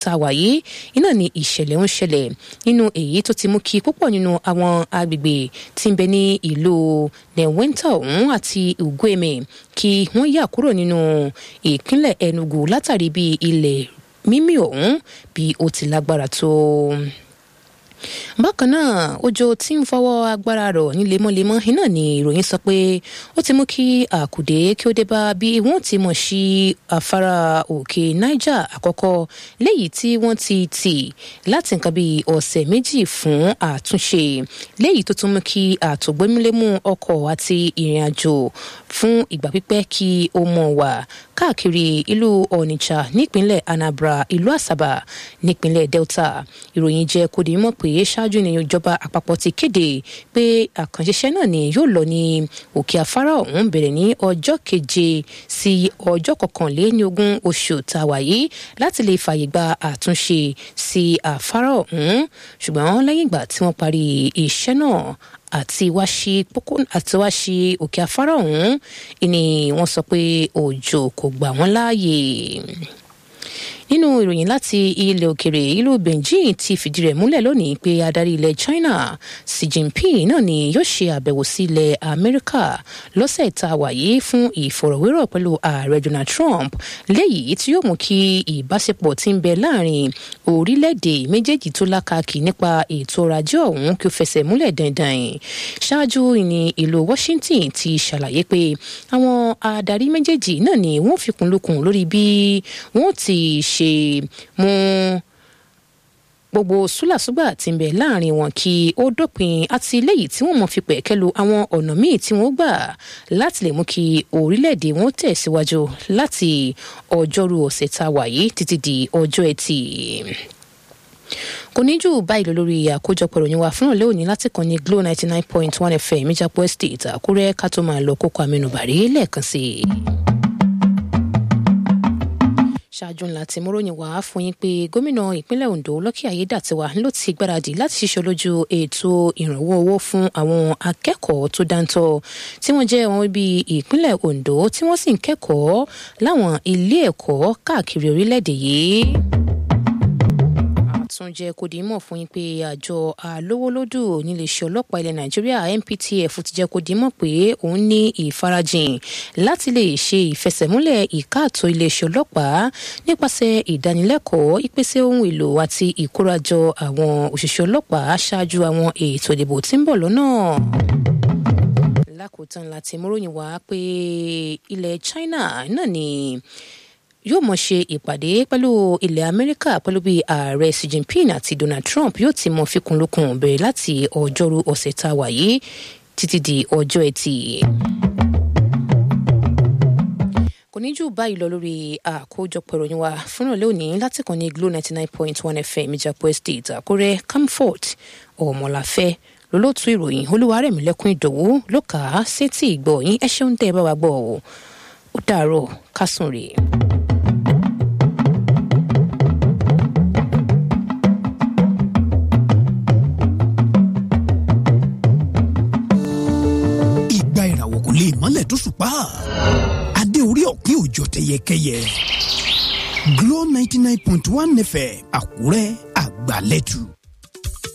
tá a wà yìí iná ni ìṣẹ̀lẹ̀ ń ṣẹlẹ̀ nínú èyí tó ti mú kí púpọ̀ nínú àwọn agbègbè tí ń bẹ ní ìlú newenta ọ̀hún àti ugueme kí wọ́n yà kúrò nínú ìpínlẹ̀ enugu látàrí bí ilẹ̀ mímì ọ̀hún bí ó ti lágbára tó bákan náà òjò tí ń fọwọ́ agbára rọ̀ ní lemọ́lemọ́ iná ni ìròyìn sọ pé ó ti mú kí àkùdé kí ó dé bá bí wọ́n ti mọ̀ sí afárá òkè niger àkọ́kọ́ léyìí tí wọ́n ti tì láti nǹkan bíi ọ̀sẹ̀ méjì fún àtúnṣe léyìí tó tún mú kí àtògbémúlémú ọkọ̀ àti ìrìn àjò fún ìgbà pípẹ́ kí ó mọ̀ wà káàkiri ìlú onitsha nípínlẹ̀ anambra ìlú asaba nípínlẹ̀ delta ìròyìn jẹ́ kó di mọ̀ pé ṣáájú ní ìjọba àpapọ̀ ti kéde pé àkànṣiṣẹ́ náà ni yóò lọ ní òkè afárá ọ̀hún bẹ̀rẹ̀ ní ọjọ́ keje sí ọjọ́ kọkànléní ogún oṣù tàwa yìí láti lè fààyè gba àtúnṣe sí afárá ọ̀hún ṣùgbọ́n lẹ́yìn ìgbà tí wọ́n parí iṣẹ́ náà àti wá sí pópó àti wá sí òkè afárá ọ̀hún ni wọ́n sọ pé òjò kò gbà wọ́n láàyè nínú ìròyìn láti ilẹ̀ òkèrè ìlú beijing ti fìdí rẹ̀ múlẹ̀ lónìí pé adarí ilẹ̀ china xi jinping náà ni yóò ṣe àbẹ̀wò sí ilẹ̀ amẹ́ríkà lọ́sẹ̀ tá a wà yìí fún ìfọ̀rọ̀wérọ̀ pẹ̀lú ààrẹ donald trump léyìí tí yóò mú kí ìbáṣepọ̀ tí ń bẹ láàrin orílẹ̀-èdè méjèèjì tó lákàkì nípa ètò ọrọ̀ ajé ọ̀hún kí ó fẹsẹ̀ múlẹ̀ dandan ṣáájú ní ìlú washington ti ṣàlàyé pé àwọn adarí méjèèjì náà ni wọ́n fikùn lukùn lórí bí wọ́n ti ṣe ṣe mú gbogbo súlàsúgbà tí ń bẹ láàrin wọn kí ó dópin àti léyìí tí wọn mọ fi pẹ̀kẹ́lu àwọn ọ̀nà míì tí wọ́n gbà láti lè mú kí orílẹ̀-èdè wọn tẹ̀síwájú láti ọjọ́rú ọ̀sẹ̀ tá a wà yìí títí di ọjọ́ ẹtì kò ní jù báyìí lọ lórí àkójọpọ̀ ìròyìn wa fún ọ̀lẹ́ òní láti kàn ní glo ninety nine point one fm ìjàpọ̀ estate àkúrẹ́ ká tó máa lọ kókó àmẹnubàrí lẹ́ẹ̀kan sí i ṣáájú ńlá tí múròyìn wá fún yín pé gómìnà ìpínlẹ̀ ondo lọ́kì ayédàtiwa ló ti gbáradì láti ṣiṣẹ́ lójú ètò ìrànwọ́ owó fún àwọn akẹ́kọ̀ọ́ tó dáńtọ́ tí wọ́n jẹ́ wọn bí ìpínlẹ̀ ondo tí wọ́n sì ń kẹ́kọ̀ọ́ láwọn ilé ẹ̀kọ́ káàkiri orílẹ̀-èdè yìí tún jẹ́ kó di mọ̀ fún yín pé àjọ alówólódù níléeṣẹ́ ọlọ́pàá ilẹ̀ nàìjíríà nptf ti jẹ́ kó di mọ̀ pé òun ní ìfarajìn láti lè ṣe ìfẹsẹ̀múlẹ̀ ìkáàtó iléeṣẹ́ ọlọ́pàá nípasẹ̀ ìdánilẹ́kọ̀ọ́ ìpèsè ohun èlò àti ìkórajọ àwọn òṣìṣẹ́ ọlọ́pàá ṣáájú àwọn ètò ìdìbò tí ń bọ̀ lọ́nà lákòótán láti múròyìn wá pé ilẹ̀ china náà ni yóò mọ̀ ṣe ìpàdé pẹ̀lú ilẹ̀ amẹ́ríkà pẹ̀lú bí ààrẹ xi jinping àti donald trump yóò ti mọ fikùnlukùn bẹ̀rẹ̀ láti ọjọ́rú ọ̀sẹ̀ tá a wà yìí títí di ọjọ́ ẹtì kò ní jù báyìí lọ lórí àkójọpọ̀ ìròyìn wa fúnra lónìí láti kàn ní glo ninety nine point one fm ìjàpọ̀ estate àkúrẹ́ camfort ọmọláfẹ́ lólótú ìròyìn olúwarẹ̀mílẹ́kùn ìdòwú ló kà á sétí ìgbọ̀ yín ẹ ṣeun tẹ́ ẹ bá wa gbọ́ ọ ó dàárọ̀ kásùn rèé. ìgbà ìràwọ̀ kò lè mọ́lẹ̀ tó ṣùpá adé orí ọ̀pin òjò tẹyẹkẹyẹ Glo ninety nine point one nẹfẹ̀ Àkúrẹ́ àgbàlẹ́tù.